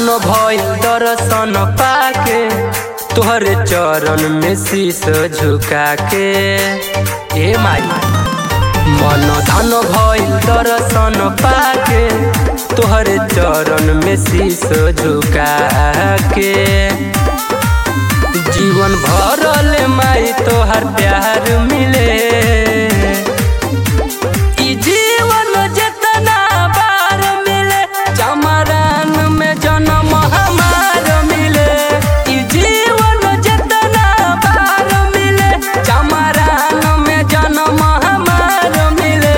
भइल दर्शन पाके तोहरे चरण में शीश झुका के ए माई मन धन भइल दर्शन पाके तोहरे चरण में शीश झुका के जीवन भरल माई तोहर प्यार मिले ई जीवन जितना बार मिले चमरान में जन्म हमार मिले ई जीवन जितना बार मिले चमरान में जन्म हमार मिले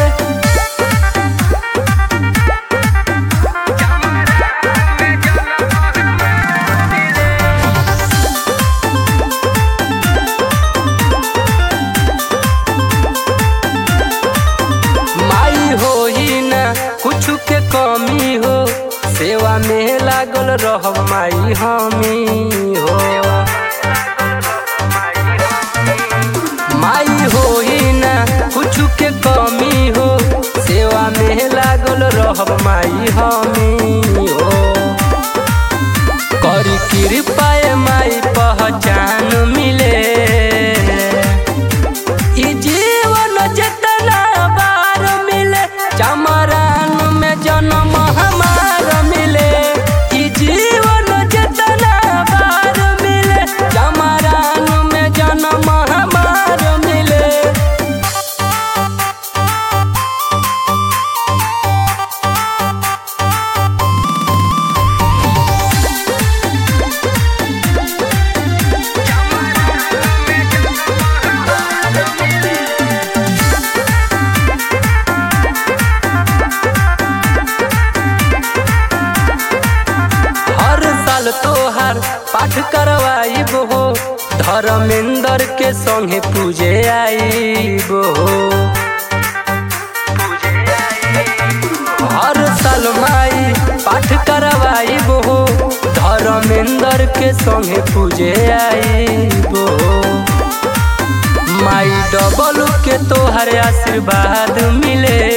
माई हो ही ना कुछ के कमी हो सेवा में लागल रह माई हमी हो माई हो ही ना कुछ के कमी हो सेवा में लागल रह माई हमी हो करी कृपा माई पहचान मिले ई जीवन जितना बार मिले चमरान में जन्म हमार मिले ई जीवन जितना बार मिले चमरान में जन्म हमार मिले हर साल तोहार पाठ करवाइब हो धर्मेंद्र के संगे पूजे आइब हो हर साल माई पाठ करवाइब हो धर्मेंद्र के संगे पूजे आइब हो माई डबल के तोहर आशीर्वाद मिले